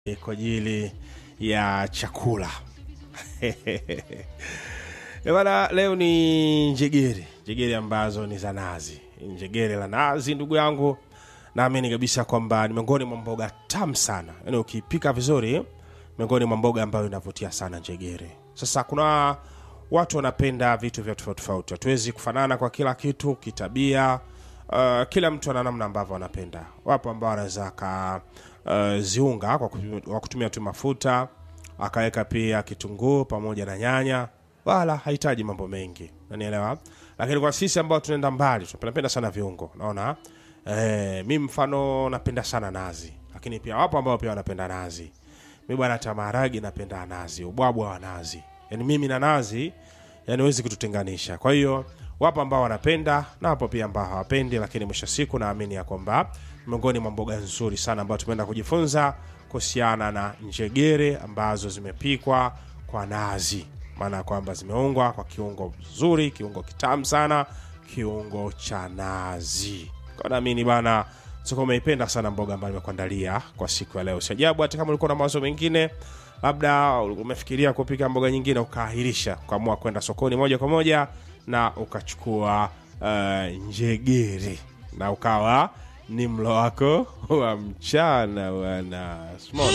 kwa ajili ya chakula bana. Leo ni njegere, njegere ambazo ni za nazi. Njegere la nazi, ndugu yangu, naamini kabisa kwamba ni miongoni mwa mboga tamu sana, yaani ukipika vizuri, miongoni mwa mboga ambayo inavutia sana njegere. Sasa kuna watu wanapenda vitu vya tofauti tofauti, hatuwezi kufanana kwa kila kitu kitabia. Uh, kila mtu ana namna ambavyo anapenda. Wapo ambao wanaweza ka uh, ziunga kwa kutumia, kwa kutumia tu mafuta akaweka pia kitunguu pamoja na nyanya, wala hahitaji mambo mengi, unanielewa. Lakini kwa sisi ambao tunaenda mbali, tunapenda sana viungo, naona eh, mi mfano napenda sana nazi, lakini pia wapo ambao pia wanapenda nazi. Mi bwana, hata maharagi napenda nazi, ubwabwa wa nazi, yani mimi na nazi yani huwezi kututenganisha. Kwa hiyo wapo ambao wanapenda na wapo pia ambao hawapendi, lakini mwisho siku naamini ya kwamba miongoni mwa mboga nzuri sana ambayo tumeenda kujifunza kuhusiana na njegere ambazo zimepikwa kwa nazi, maana ya kwamba zimeungwa kwa kiungo vizuri, kiungo kitamu sana, kiungo cha nazi. Kwa naamini bana siko umeipenda sana mboga ambayo nimekuandalia kwa siku ya leo. Si ajabu hata kama ulikuwa na mawazo mengine labda umefikiria kupika mboga nyingine ukaahirisha, ukaamua kwenda sokoni moja kwa moja na ukachukua uh, njegere na ukawa ni mlo wako wa mchana bwana. Simona.